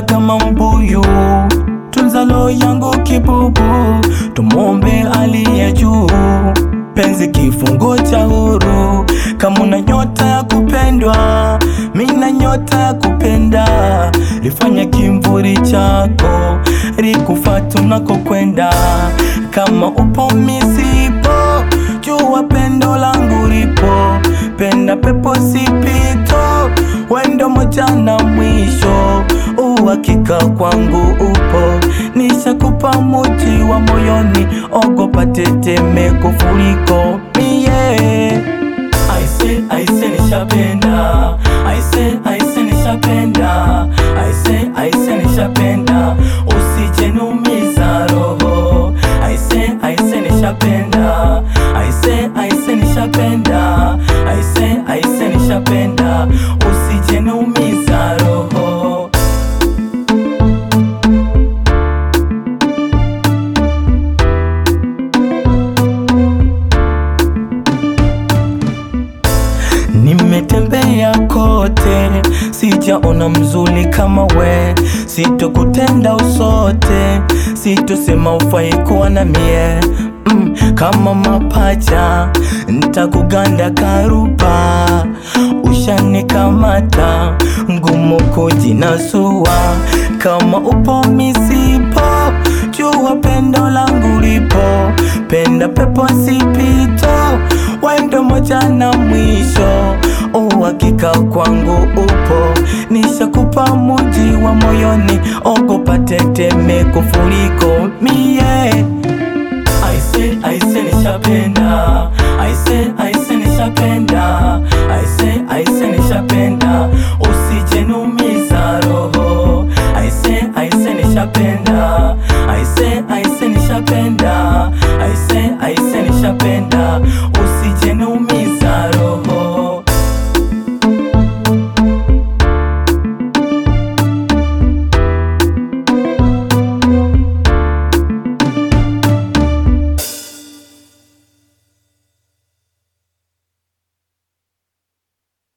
Penda kama mbuyu, tunza roho yangu kibubu, tumwombe aliye juu, penzi kifungo cha huru. Kama una nyota ya kupendwa, mina nyota ya kupenda, lifanya kimvuri chako likufata unakokwenda. Kama upo misipo, jua pendo langu lipo, penda pepo sipito, wendo moja na mwisho, uhakika kwangu upo, nishakupa muji wa moyoni, ogopa tetemeko furiko mie Aise, aise nishapenda, aise, aise nishapenda, aise, aise nishapenda, usijeniumiza roho. Aise, aise nishapenda, aise, aise nishapenda, aise, aise nishapenda, usijeniumiza roho. Nimetembea kote, sijaona mzuri kama we, sitokutenda usote, sitosema ufai kuwa na mie mm, kama mapacha ntakuganda karuba, ushanikamata ngumu kujinasua, kama upo misipo, jua pendo langu lipo, penda pepo sipito, wendo moja na mwisho, uhakika kwangu upo, nishakupa muji wa moyoni, ogopa tetemeko furiko mie Aise, aise nishapenda, aise, aise nishapenda, aise, aise nishapenda, usijeniumiza roho. Aise, aise nishapenda, aise, aise nishapenda, aise, aise nishapenda, usijeniumiza